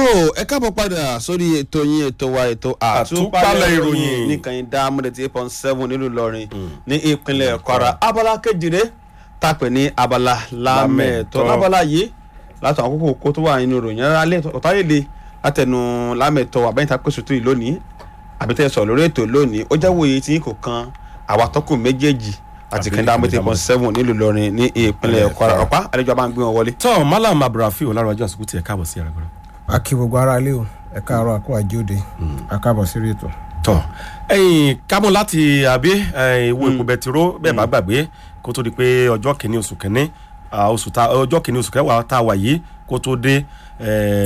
ẹ káàbọ̀ padà sórí ètò yín ètò wa ètò Àtúpalẹ̀ ìròyìn. nìkànnì dámúdẹ̀ tí eight point seven nílùú Ìlọrin ní ìpínlẹ̀ Kwara abala kejìlé tàpẹ̀ ní abala lámẹ̀tọ́ Lámẹ̀tọ́. lábala yìí látọ̀ àkókò kó tó wà nínú ìròyìn rárá lé ọ̀táyèlé látẹnu lámẹ̀tọ́ àbẹ́yìntà pèsè tó yìí lónìí àbítẹ́ sọ lórí ètò lónìí ó jẹ́ wòye tí kò kan àwa tọ́kùn méjèèjì àti Àbí kẹ́ńdà mọ́tò eight point seven nílùú Ìlọrin ní ìpínlẹ̀ Kwara ọ̀pá àlejò àbá ń gbé wọn wọlé. tọ́ malam abdulrafi olárànjú àsìkò tí ẹ káàbọ̀ sí ara gbọ́dọ̀. a kí gbogbo ara lé o ẹ káàárọ̀ àkó àjóde a káàbọ̀ sí ètò. tọ́ ẹ̀yin kámú láti àbí ìwo epo bẹtiró bẹ́ẹ̀ bá gbàgbé kó tó di pé ọjọ́ kìíní oṣù kìíní ah, oṣù ta ọjọ́ kìíní oṣù kẹwàá tá a wà yìí kó tó dé eh,